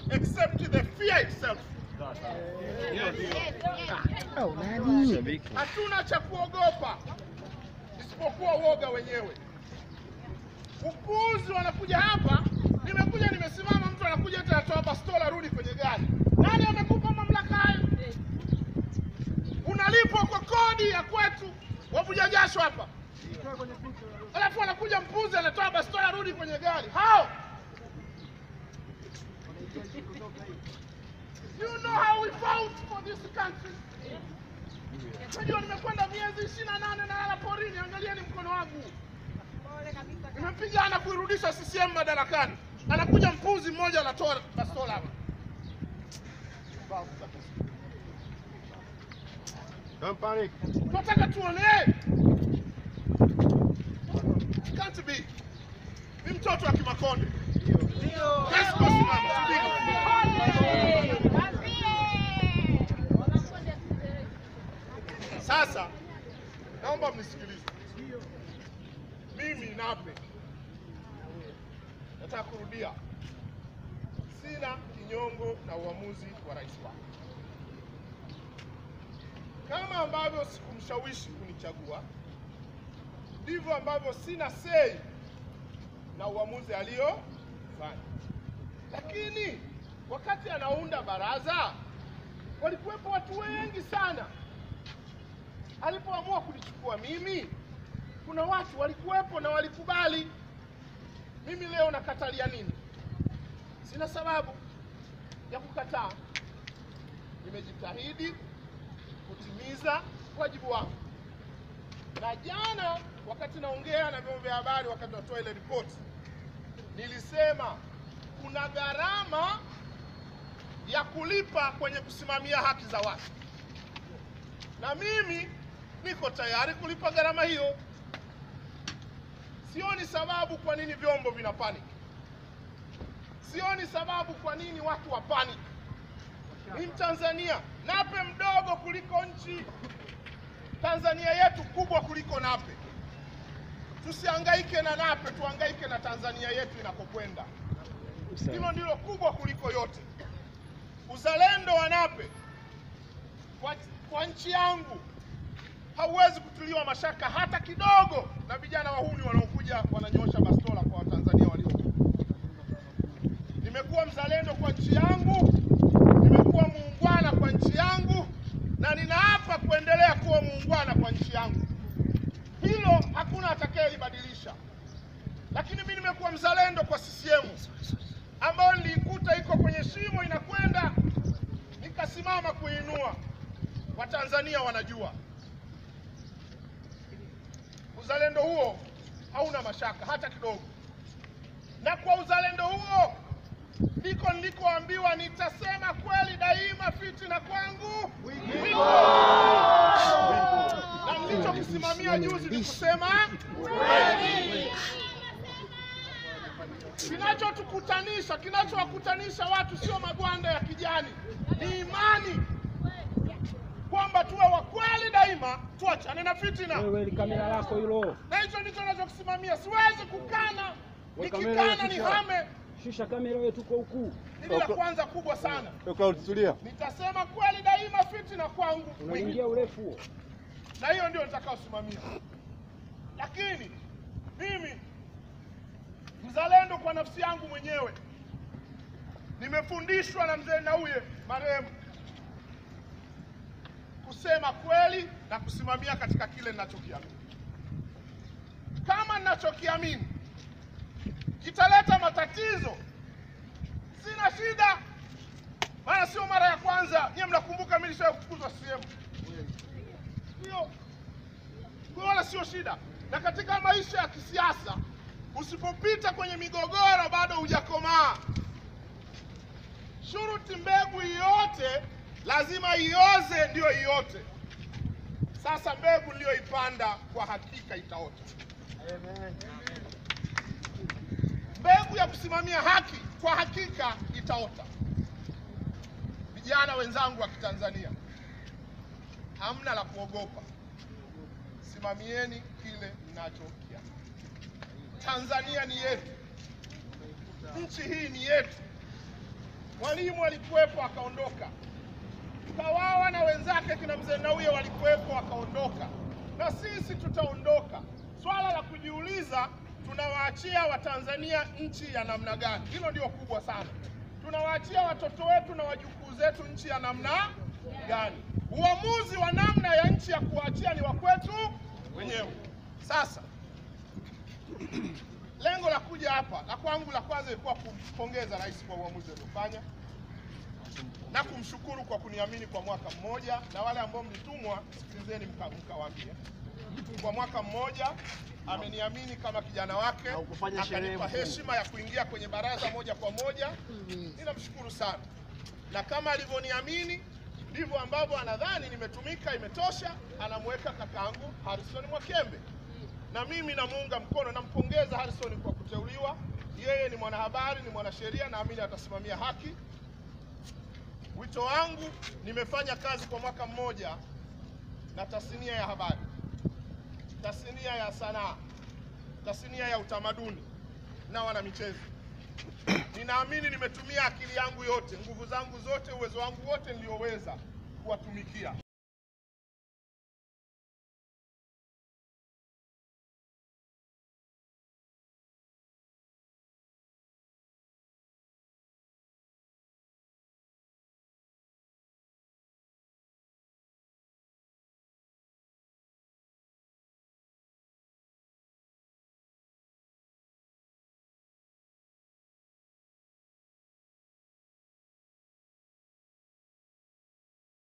except the fear itself. Oh, nani? Hatuna cha kuogopa isipokuwa uoga wenyewe. Upuuzi wanakuja hapa, nimekuja nimesimama, mtu anakuja eti anatoa bastola, rudi kwenye gari. Nani amekupa mamlaka hayo? Unalipwa kwa kodi ya kwetu, wavuja jasho hapa, alafu anakuja mpuzi anatoa bastola, rudi kwenye gari. How? You know how we fought for this country. Unajua nimekwenda miezi ishirini na nane nalala porini, angalieni mkono wangu. Nimepigana kuirudisha CCM madarakani, anakuja mpuzi mmoja anatoa bastola hapa. Don't panic. Tunataka tuone can't be. Ni mtoto wa Kimakonde. Yes, boss, mama, subiri. Sasa naomba mnisikilize. Mimi Nape nataka kurudia, sina kinyongo na uamuzi wa rais wako, kama ambavyo sikumshawishi kunichagua, ndivyo ambavyo sina sei na uamuzi aliyofanya. Lakini wakati anaunda baraza, walikuwepo watu wengi sana alipoamua kunichukua mimi, kuna watu walikuwepo na walikubali. Mimi leo nakatalia nini? Sina sababu ya kukataa. Nimejitahidi kutimiza wajibu wangu, na jana wakati naongea na vyombo vya habari, wakati natoa ile ripoti, nilisema kuna gharama ya kulipa kwenye kusimamia haki za watu na mimi niko tayari kulipa gharama hiyo. Sioni sababu kwa nini vyombo vina panic, sioni sababu kwa nini watu wa panic. Ni Mtanzania, Nape mdogo kuliko nchi, Tanzania yetu kubwa kuliko Nape. Tusihangaike na Nape, tuhangaike na Tanzania yetu inakokwenda. Hilo ndilo kubwa kuliko yote. Uzalendo wa Nape kwa, kwa nchi yangu hauwezi kutiliwa mashaka hata kidogo na vijana wahuni wanaokuja wananyosha bastola kwa Watanzania walio. Nimekuwa mzalendo kwa nchi yangu, nimekuwa muungwana kwa nchi yangu, na ninaapa kuendelea kuwa muungwana kwa nchi yangu. Hilo hakuna atakayelibadilisha. Lakini mimi nimekuwa mzalendo kwa CCM ambayo niliikuta iko kwenye shimo inakwenda, nikasimama kuinua. Watanzania wanajua uzalendo huo hauna mashaka hata kidogo, na kwa uzalendo huo ndiko nilikoambiwa nitasema kweli daima, fitina kwangu wiko, na nilichokisimamia juzi ni kusema kweli. Kinachotukutanisha, kinachowakutanisha watu sio magwanda ya kijani, ni imani kwamba tuwe wa kweli daima, tuachane na fitina. Wewe ni kamera lako hilo. na hicho ndicho nachokisimamia. Siwezi kukana, Wewe kamera nikikana ya ni shusha. hame. Shusha kamera wewe, tuko huku. Hili la kwanza kubwa sana, Yo, Cloud, tulia. nitasema kweli daima, fitina kwangu Unaingia urefu huo. na hiyo ndio nitakaosimamia. Lakini mimi mzalendo kwa nafsi yangu mwenyewe, nimefundishwa na mzee Nauye marehemu kusema kweli na kusimamia katika kile ninachokiamini. Kama ninachokiamini kitaleta matatizo, sina shida, maana sio mara ya kwanza. Nyie mnakumbuka mimi nishawahi kufukuzwa CCM hiyo kwa wala sio shida. Na katika maisha ya kisiasa usipopita kwenye migogoro bado hujakomaa. Shuruti mbegu iote lazima ioze, ndiyo iote. Sasa mbegu niliyoipanda kwa hakika itaota. Mbegu ya kusimamia haki kwa hakika itaota. Vijana wenzangu wa Kitanzania, hamna la kuogopa. Simamieni kile mnachokiamini. Tanzania ni yetu, nchi hii ni yetu. Mwalimu alikuwepo akaondoka, Kawawa na wenzake kina mzee Nauye walikuwepo wakaondoka, na sisi tutaondoka. Swala la kujiuliza, tunawaachia Watanzania nchi ya namna gani? Hilo ndio kubwa sana. Tunawaachia watoto wetu na wajukuu zetu nchi ya namna gani? Uamuzi wa namna ya nchi ya kuwaachia ni wa kwetu wenyewe. Sasa lengo la kuja hapa la kwangu la kwanza ilikuwa kumpongeza rais kwa uamuzi aliofanya na kumshukuru kwa kuniamini kwa mwaka mmoja, na wale ambao mlitumwa, sikilizeni mka- mkawaambie kwa mwaka mmoja ameniamini kama kijana wake, ukufanya sherehe akanipa mkuu. heshima ya kuingia kwenye baraza moja kwa moja. Ninamshukuru sana, na kama alivyoniamini ndivyo ambavyo anadhani nimetumika, imetosha, anamweka kakaangu Harrison Mwakembe na mimi namuunga mkono, nampongeza Harrison kwa kuteuliwa. Yeye ni mwanahabari, ni mwanasheria, naamini atasimamia haki. Wito wangu, nimefanya kazi kwa mwaka mmoja na tasnia ya habari, tasnia ya sanaa, tasnia ya utamaduni na wanamichezo. Ninaamini nimetumia akili yangu yote, nguvu zangu zote, uwezo wangu wote nilioweza kuwatumikia.